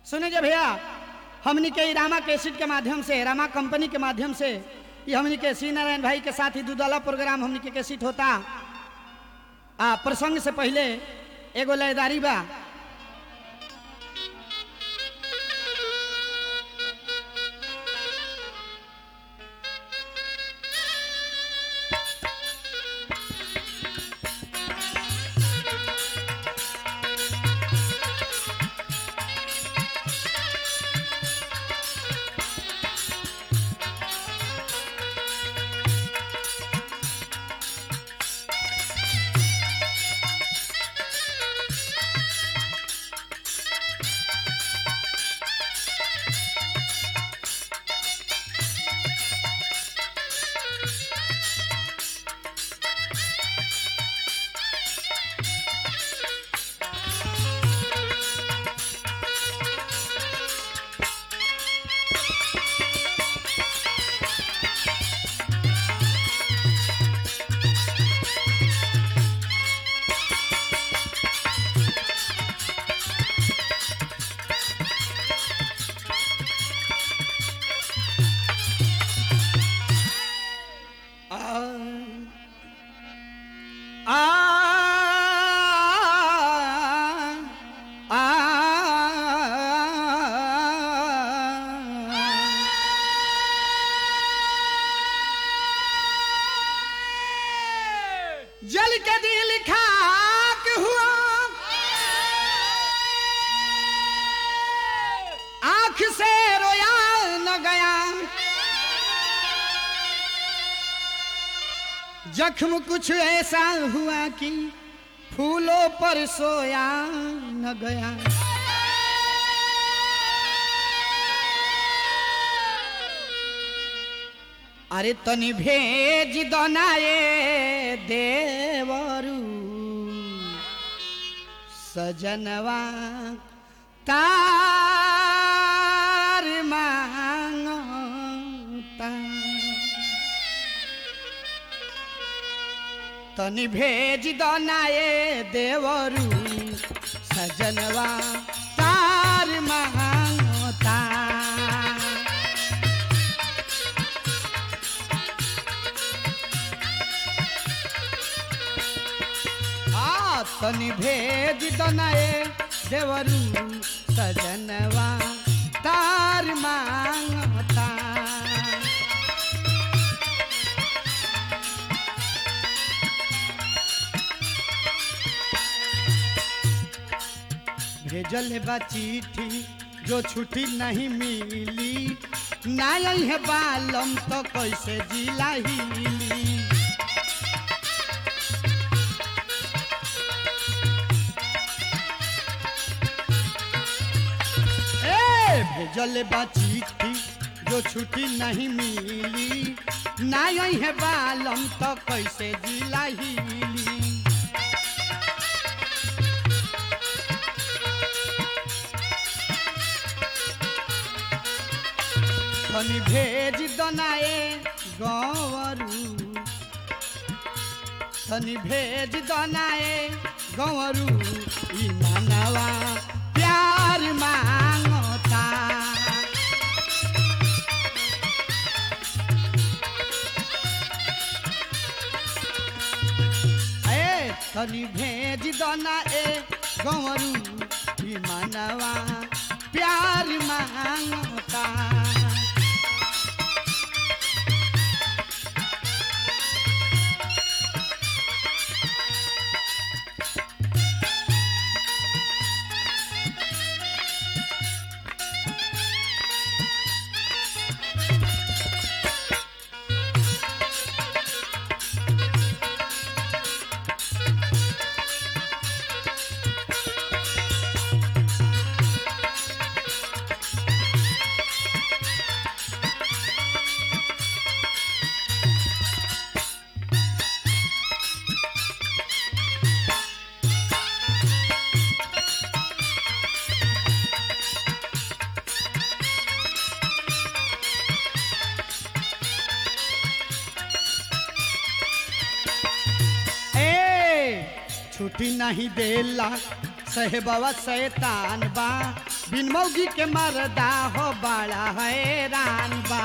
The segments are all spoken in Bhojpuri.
सुने जे भैया हमनी के ई रामा कैसेट के माध्यम से रामा कंपनी के माध्यम से ये हमनी के सी नारायण भाई के साथ ही दूधवाला प्रोग्राम हमनी के कैसेट होता आ प्रसंग से पहले एगो लयदारी बा आ आ आ जल के दिल खाक हुआ आंख से रोया न गया जख्म कुछ ऐसा हुआ कि फूलों पर सोया न गया अरे तनी भेज दनाए देवरू सजनवा तार मांगता तनी भेज दनाए देवरू सजनवा तार मांगता आ तनी भेज दनाए देवरू सजनवा तार मांगता भेजल बा चिट्ठी जो छुट्टी नहीं मिली ना है बालम तो कैसे जिला हिली ए भेजल बा चिट्ठी जो छुट्टी नहीं मिली ना है बालम तो कैसे जिला हिली तनी भेज दनाए गंवरू तनी भेज दनाए गंवरू ई मानवा प्यार मांगता ए तनी भेज दनाए गंवरू ई मानवा प्यार मांगता छुट्टी नहीं देला सहबवा शैतान बा बिन मौगी के मरदा हो बड़ा हैरान बा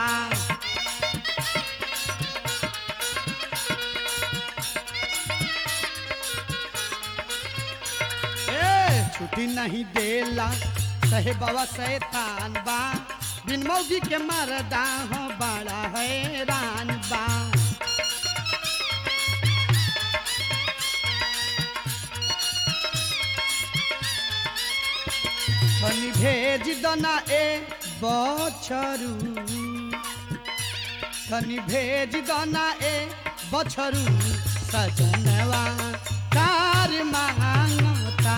ए छुट्टी नहीं देला सहे बाबा शैतान बा बिन मौगी के मरदा हो बड़ा हैरान बा तनी भेज दना ए बछरू तनी भेज दना ए बछरू सजनवा कार मांगता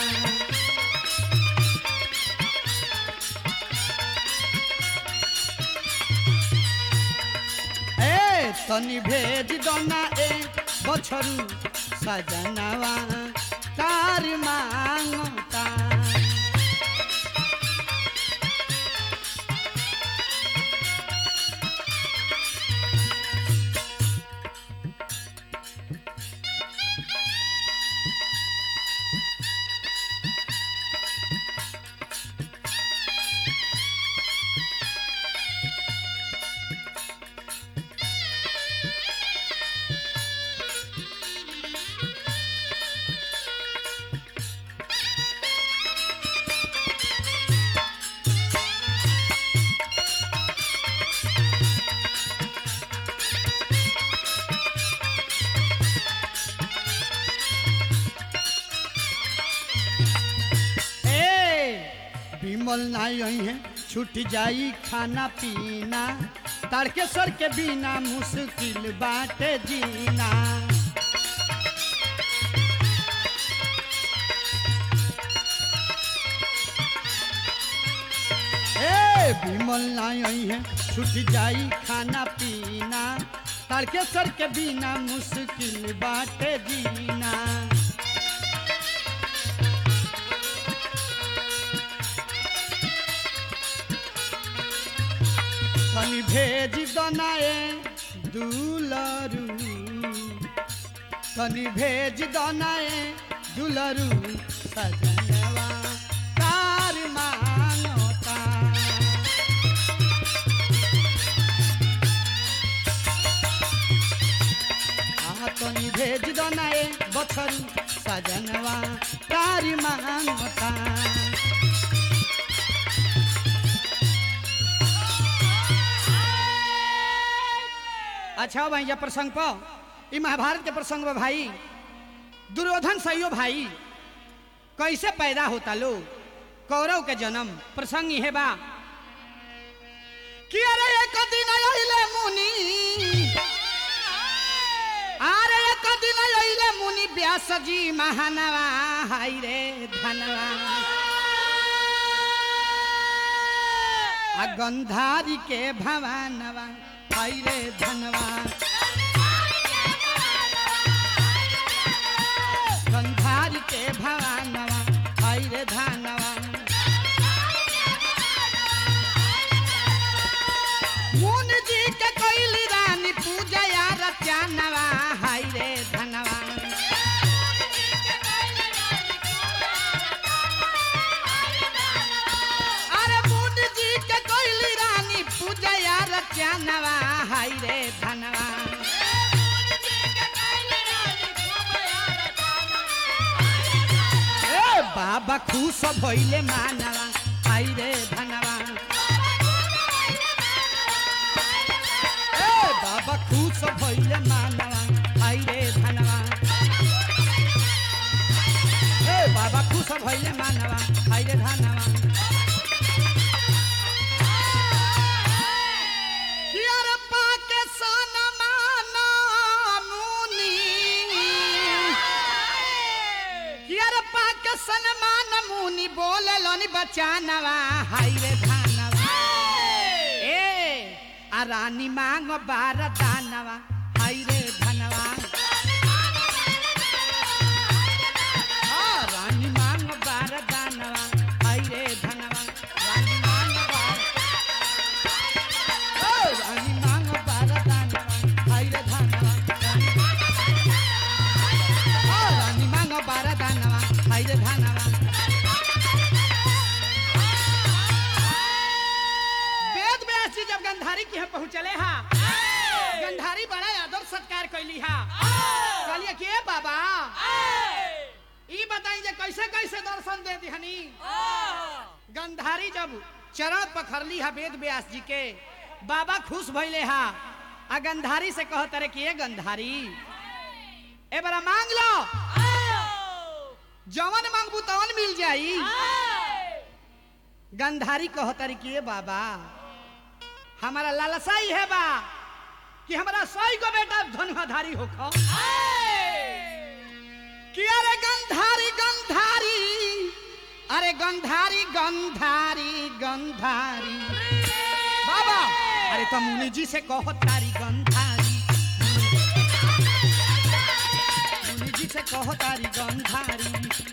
ए तनी भेज दना ए बछरू सजनवा कार मांगता ए बिमल नाई आई है छूट जाई खाना पीना तारकेश्वर के बिना मुश्किल बाटे जीना ए बिमल नाई आई है छूट जाई खाना पीना तारकेश्वर के बिना मुश्किल बाटे जीना तनी भेज दनाए दुलरू तनी भेज दनाए दुलरू सजनवा कार मांगता आ तनी भेज दनाए बछरू सजनवा कार मांगता अच्छा भाई ये प्रसंग पर ई महाभारत के प्रसंग में भाई दुर्योधन सहियो भाई कैसे पैदा होता लो कौरव के जन्म प्रसंग यह बा कि अरे एक दिन अइले मुनि अरे एक दिन अइले मुनि व्यास जी महानवा हाय रे धनवा आ गंधारी के भवानवा हाय रे धनवा गंधारी के भवानवा हाय रे धनवा मुन जी के कैली रानी पूजा या रत्यानवा हाय रे धनवा अरे मुन जी के कैली रानी पूजा या रत्यानवा हाय रे धनवा ए बाबा खुश भइले मानवा हाय रे धनवा ए बाबा खुश भइले मानवा हाय रे धनवा ए बाबा खुश भइले मानवा हाय रे धनवा कियर पाके सनमाना मुनि कियर पाके सनमान मुनि बोले लोनी बचानवा हाय रे धनवा ए आ रानी मांग बार दानवा हाय रे धनवा आ रानी मांग बार दानवा हाय रे धनवा रानी मांग बार ओ रानी मांग बार दानवा हाय रे धनवा ओ रानी मांग बार दानवा हाय रे धनवा पहुँचले हा गंधारी बड़ा आदर सत्कार कैली हा कहलिए कि ए बाबा ई बताई जे कैसे कैसे दर्शन दे दिहनी गंधारी जब चरण पखरली हा वेद व्यास जी के बाबा खुश भइले हा आ गंधारी से कहत रे कि ए गंधारी ए बड़ा मांग लो जवन मांगबू तवन मिल जाई गंधारी कहत रे कि ए बाबा हमारा लालसा ही है बा कि हमारा सही को बेटा धनुधारी होखो कि अरे गंधारी गंधारी अरे गंधारी गंधारी गंधारी बाबा अरे तो मुनि जी से कहो तारी गंधारी मुनि जी से कहो तारी गंधारी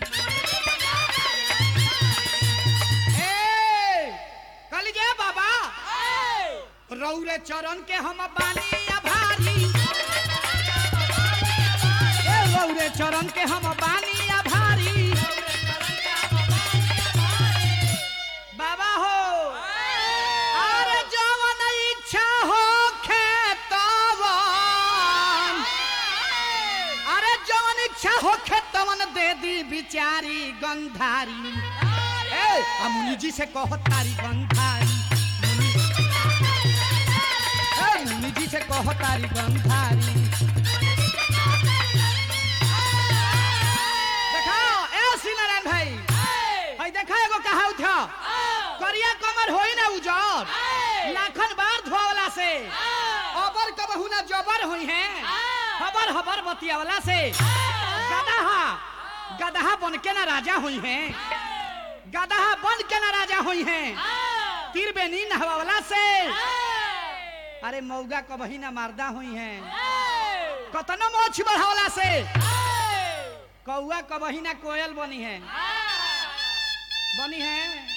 ए कल जे बाबा रौरे चरण के हम बानी आभारी ए रौरे चरण के हम बानी आभारी बाबा हो अरे जवन इच्छा हो खेतवन अरे जवन इच्छा हो खेतवन दे दी बिचारी गंधारी ए आ मुनि जी से कहो तारी गंधारी ए मुनि जी से कहो तारी गंधारी देखाओ ए सीनारायण भाई हई देखा एगो कहा उठा करिया कमर होई ना उजर लाखन बार धोवला से अबर कबहू ना जबर हुई है हबर हबर बतियावला से गदहा गदहा बन के ना राजा हुई है गदहा बन के ना राजा हुई है तीर बेनी नहवावला से अरे मौगा कबही ना मारदा हुई है कतनो मोछ बढ़ावला से कौआ कबही ना कोयल बनी है बनी है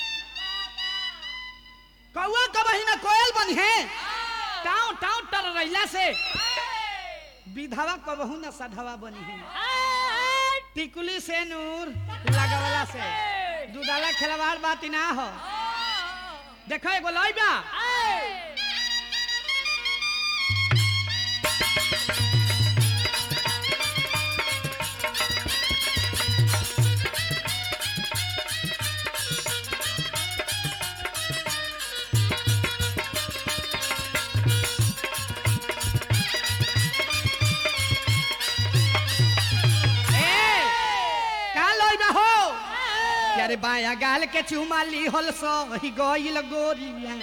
कौआ कबही ना कोयल बनी है टाउ टाउ टर रहिला से विधवा कबहू ना सधवा बनी है टिकुली से नूर लगवला से दूधाला खिलवाड़ बात ना हो देखो एगो लइबा ए का लइबा हो अरे बाया गाल के चुमाली होल सो ही गइल गोरिया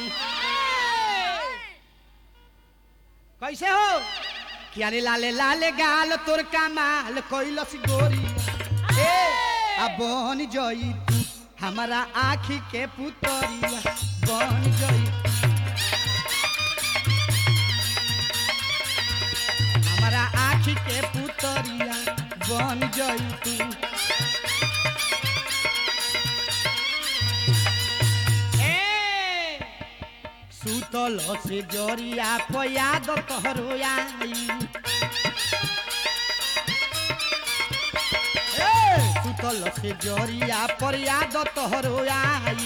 कैसे हो कि अरे लाले लाले गाल तोर कमाल कोइलस गोरिया ए अब बन जई तू हमारा आँखी के पुतरिया बन जई हमारा आँखी के पुतरिया बन जई तू ए सुतल से जरिया पयाद तोहरो आई ए, सुतल से जरिया पर याद तोहरो आई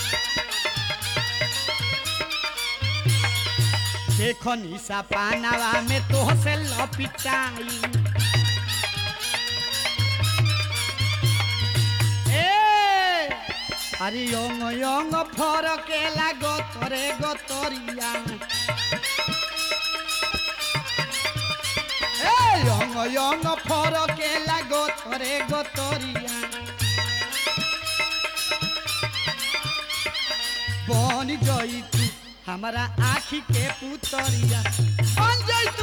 देखो निशा पानावा में तोह से लपिटाई ए আরে অং অং ফরকে লাগো তরে গতরিয়া এই অং অং ফরকে লাগো তরে গতরিয়া বন জই তু हमारा आँखी के पुतरिया बन जई तू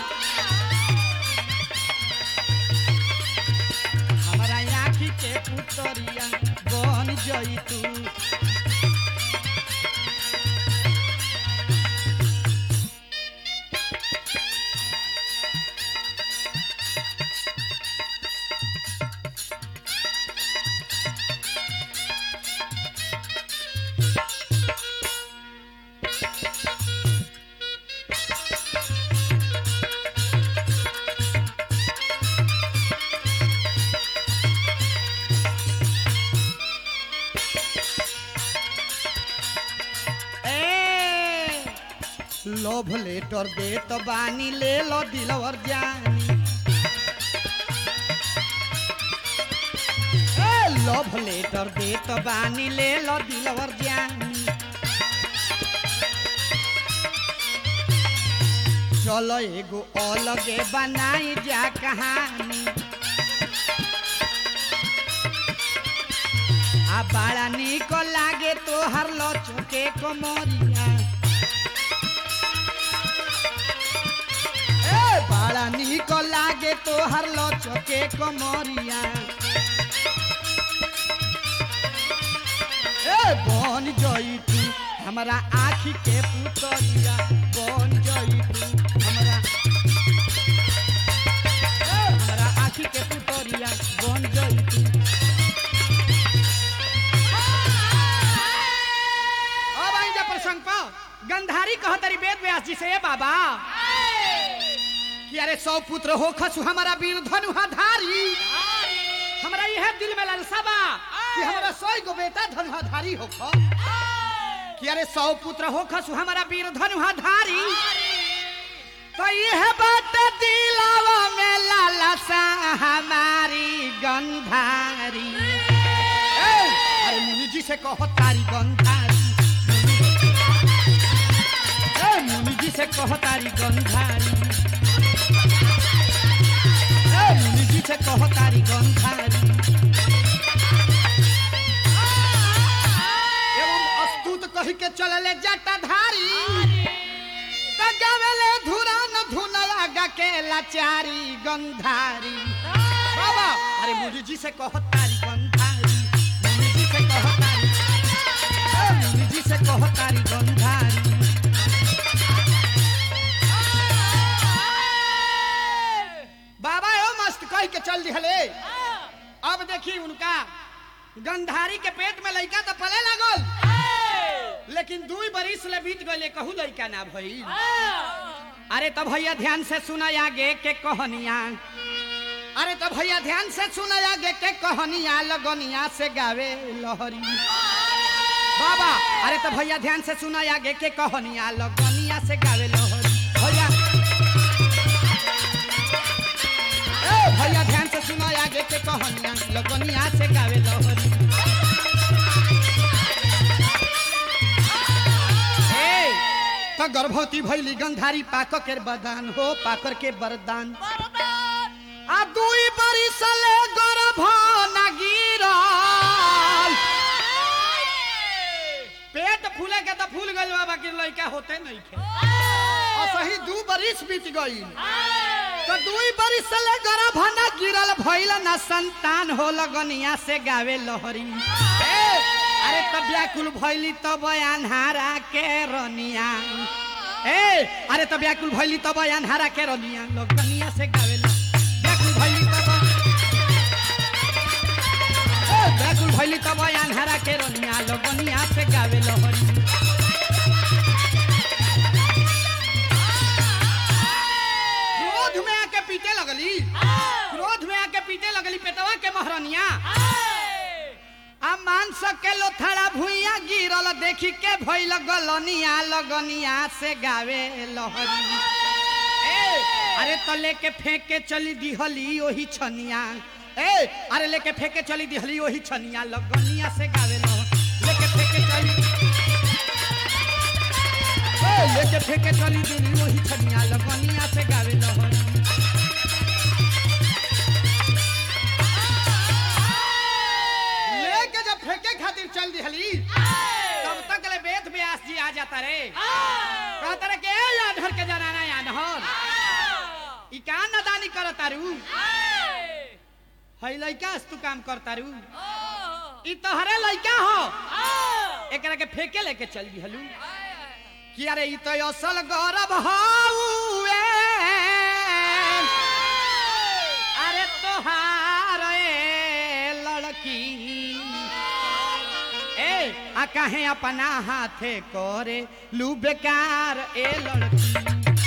हमारा आँखी के पुतरिया बन जई तू लोभ लेटर दे तो बानी ले लो दिलवर जानी ए, लोभ लेटर दे तो बानी ले लो दिलवर जानी चलो एगो अलगे बनाई जा कहानी आ बड़ा निक लागे तोहर लचके कमरिया ए बड़ा निक लागे तोहर लचके कमरिया ए बन जई तू हमरा आँखी के पुतरिया बन जई तू हमरा ए, हमरा आँखी के पुतरिया बन जई तू अब आई जा प्रसंग पर गंधारी कहतरी वेद व्यास जी से ए बाबा कि अरे सौ पुत्र हो खसु हमारा वीर धनुहा धारी हमरा यह दिल में लालसा बा कि हमरा सौ गो बेटा धनुहा धारी हो ख कि अरे सौ पुत्र हो खसु हमारा वीर धनुहा धारी तो यह बात दिलावा में लालसा हमारी गंधारी ए, अरे मुनि जी से कहो तारी गंधारी ए, मुनि जी से कहो तारी गंधारी ए, मुनि जी से कहो तारी गंधारी एवं अस्तुत कही के चलले जटाधारी त गावेले धुरान धुनया गा के लाचारी गंधारी बाबा अरे मुनि जी से कहो तारी गंधारी मुनि जी से कहो तारी ए, मुनि जी से कहो तारी गंधारी बाबा ओ मस्त कह के चल दिहले अब देखी उनका गंधारी के पेट में लइका तो पले लागल लेकिन दुई बरिस ले बीत गए कहू लइका ना भई अरे तो भैया ध्यान से सुना आगे के कहानिया अरे तो भैया ध्यान से सुना आगे के कहानिया लगनिया से गावे लहरी बाबा अरे तो भैया ध्यान से सुना आगे के कहानिया लगनिया से गावे लहरी भैया ए, भैया ध्यान से सुना आगे के कहानिया लगनिया से गावे लहरी ए, तो गर्भवती भैली गंधारी पाक के बरदान हो पाकर के बरदान आ दुई बरिस ले गर्भ न गिरल पेट फूले के तो फूल गइल बा बाकी लइका होते नहीं खे और सही दू बरिस बीत गई तो दुई बरिस ले गर्भ न गिरल भइल न संतान हो लगनिया से गावे लहरी ए, अरे तब व्याकुल भइली तब अन्हारा के रनिया ए अरे तब व्याकुल भइली तब अन्हारा के रनिया लगनिया से गावे ल- व्याकुल भइली तब ए, व्याकुल भइली तब अन्हारा के रनिया लगनिया से गावे लहरी क्रोध में आके पीटे लगली क्रोध में आके पीटे लगली पेटवा के महरनिया आ मांस के लोथड़ा भुइया गिरल देखी के भइल गलनिया लगनिया से गावे लहरी ए अरे तो लेके फेंक के चली दिहली ओही छनिया ए अरे लेके फेंक के चली दिहली ओही छनिया लगनिया से गावे लहरी लेके फेंक के चली ए लेके फेंक के चली दिहली ओही छनिया लगनिया से गावे लहरी लेके जब फेंके खातिर चल दिहली तब तक ले वेद व्यास जी आ जाता रे कहता रे के याद हर के जनाना याद हर ई का नदानी कर तारू हई लइका तू काम कर तारू ई तोहरे लइका हो एकरा के फेंके लेके चल दिहलू कि अरे ई तो असल गौरव हउए अरे तोहार ए लड़की ए आ काहे अपना हाथे करे लू बेकार ए लड़की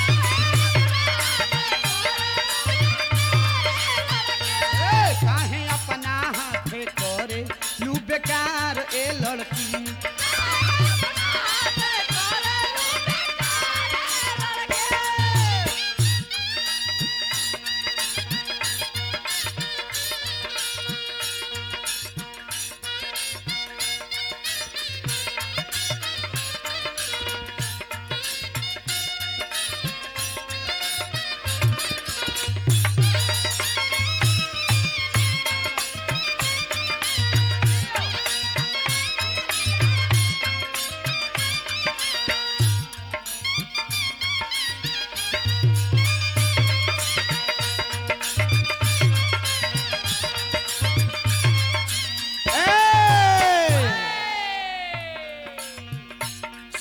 ए, काहे अपना हाथे करे लू बेकार ए लड़की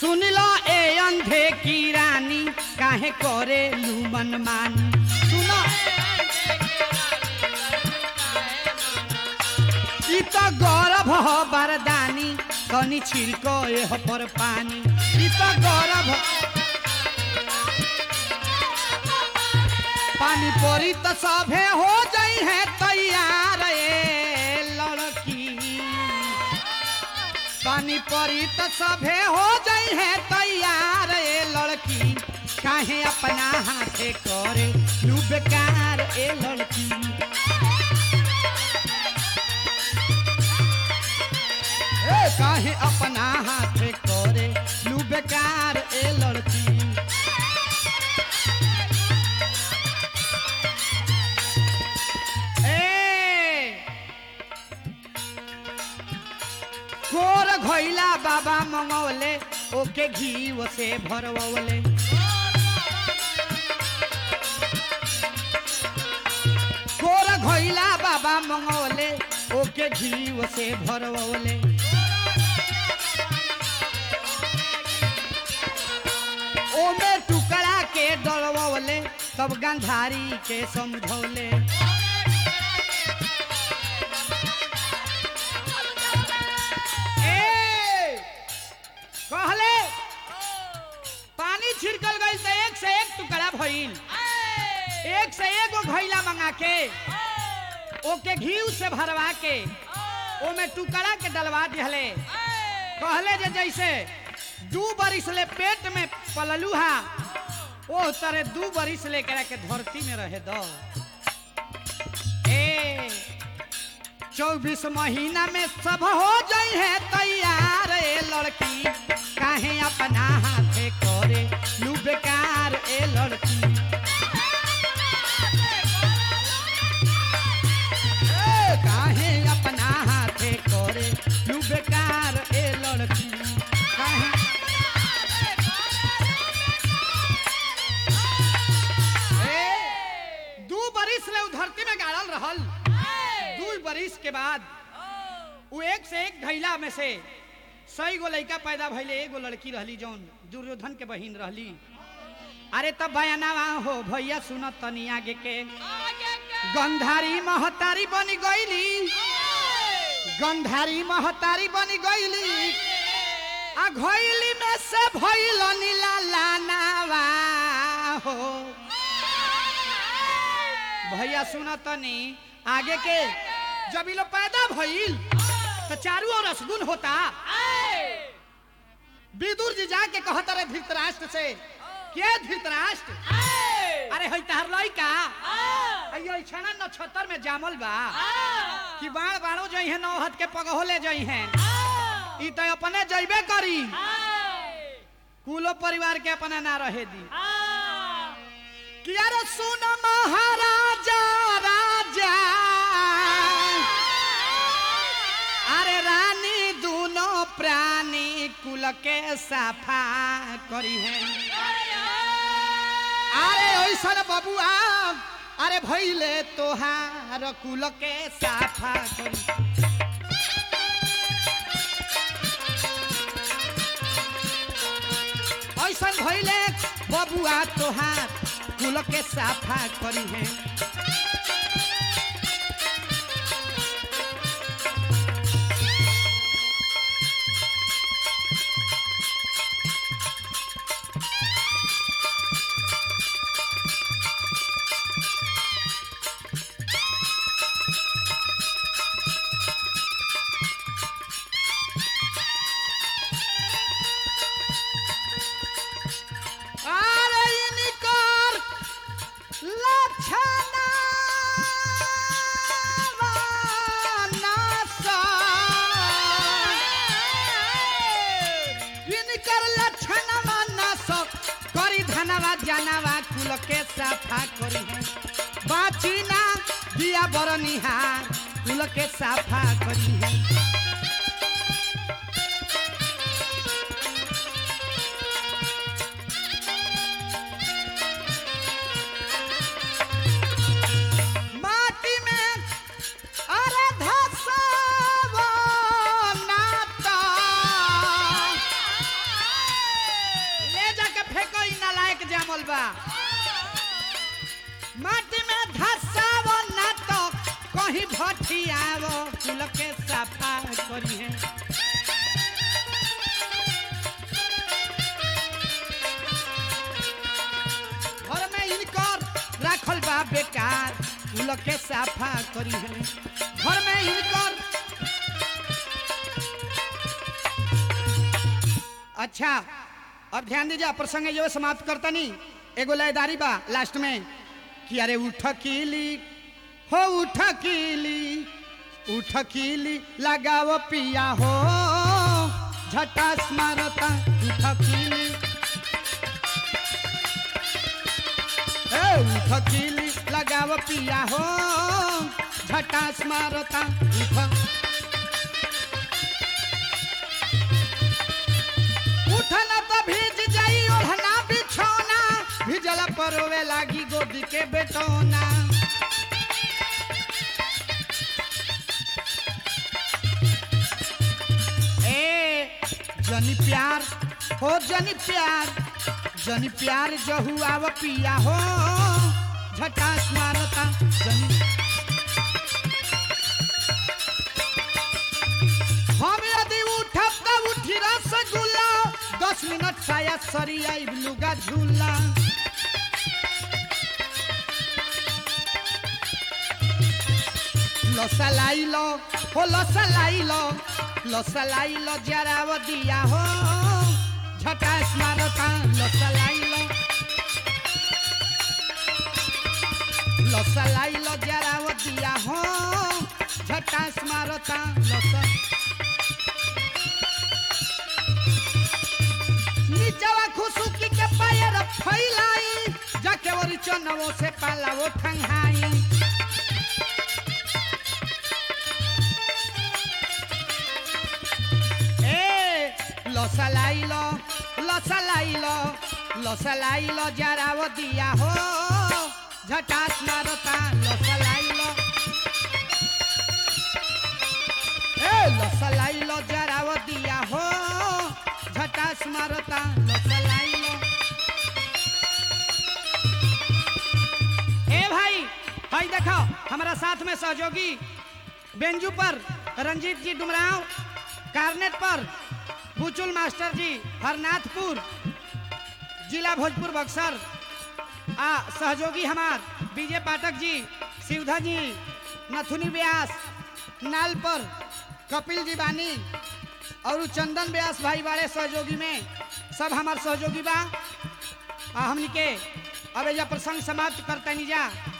सुन लो ए अंधे की रानी काहे करे लूमन मानी सुनो ई तो गौरव हो बरदानी कनी छिड़को एह पर पानी ई तो गौरव पानी परी तो सभे हो जाई है तैयार ए लड़की पानी परी तो सभे हो जाई है तैयार ए लड़की काहे अपना हाथे करे लू बेकार ए लड़की ए काहे अपना हाथे करे लू बेकार ए लड़की ए गोर घैला बाबा मंगवले ओके घी से भरवले गोर घैला बाबा मंगवले ओके घी से भरवले ओमे टुकड़ा के डलवले तब गंधारी के समझौले ए कहले पानी छिड़कल गई तो एक से एक टुकड़ा भइल एक से एक गो घैला मंगा के ओके घी से भरवा के ओमे टुकड़ा के डलवा दिहले कहले जे जैसे दू बरिस ले पेट में पललू हा ओ तरह दू बरिस ले करा के धरती में रहे दो ए चौबीस महीना में सब हो जाई है तैयार ए लड़की काहे अपना हाथे करे लू बेकार ए लड़की ए, काहे अपना हाथे करे लू बेकार ए लड़की काहे ए, दू बरिस ले उ धरती में गाड़ल रहल दू बरिस के बाद वो एक से एक घैला में से सही गो लड़का पैदा भइले एगो लड़की रहली जौन दुर्योधन के बहिन रहली अरे तब बयानावा हो भैया सुन तनी आगे के गंधारी महतारी बनी गईली गंधारी महतारी बनी गईली आ घैली में से भइल नीला लानावा हो भैया सुन तनी आगे के जब ये लोग पैदा भइल तो चारू ओर असगुन होता विदुर जी जाके कहत रहे धृतराष्ट्र से के धृतराष्ट्र अरे हई तहर लइका अयो छना नक्षत्र में जामल बा कि बाण बाणो जई है नौ हाथ के पगहोले जई है ई तो अपने जइबे करी कुलो परिवार के अपना ना रहे दी कि अरे सुन महाराजा राजा अरे रानी दोनों प्राणी कुल के सफा करी है अरे ऐसन बबुआ अरे भैले तोहार कुल के साफा करी ऐसन भैले बबुआ तोहार कुल के साफा करी है अरे इनकर लक्षणा इनकर लक्षणवा नाश करी धनवा जानवा कुल के साफा करी है बाची ना दिया बर निहार कुल के साफा करी है माटी में अरे धसवा नाता रहल बा माटी में धसाव ना तो कहीं भटियाव कुल के सफा करी है घर में इनकर राखल बा बेकार कुल के सफा करी है घर में इनकर अच्छा अब ध्यान दीजिए प्रसंग जो समाप्त करता नहीं एगो लयदारी बा लास्ट में कि अरे उठ कीली हो उठ कीली उठ कीली लगाओ पिया हो झटास मारता उठ कीली ए उठ कीली लगाओ पिया हो झटास मारता उठ उठना तो भीज जाई ओढ़ना बिछौना भिजला परोवे लागी गोदी के बेटौना ए जनी प्यार हो जनी प्यार जनी प्यार जहू आव पिया हो झटास मारता जनी हम यदि उठब त उठी रसगुल्ला दस मिनट शायद सरी आई लुगा झूला लसलाई लो हो लसलाई लो लसलाई लो जराव दिया हो झटास मारता लसलाई लो लसलाई लो जराव दिया हो झटास मारता लसा नीचवा खुशुकी के पैर फैलाई जाके ओरी चनवो से पाला वो ठंगाई ए लसलाई लो लसलाई लो लसलाई लो जराव दिया हो झटास मारता लसलाई लो ए लसलाई लो जराव दिया हो झटास मारता लसलाई लो ए भाई भाई देखो हमारा साथ में सहयोगी बेंजू पर रंजीत जी डुमराव कार्नेट पर बुचुल मास्टर जी हरनाथपुर जिला भोजपुर बक्सर आ सहयोगी हमार विजय पाठक जी शिवधा जी नथुनी व्यास नाल पर कपिल जी बानी और उ चंदन व्यास भाई बाड़े सहयोगी में सब हमार सहयोगी बा आ हमनी के अब एजा प्रसंग समाप्त करते जा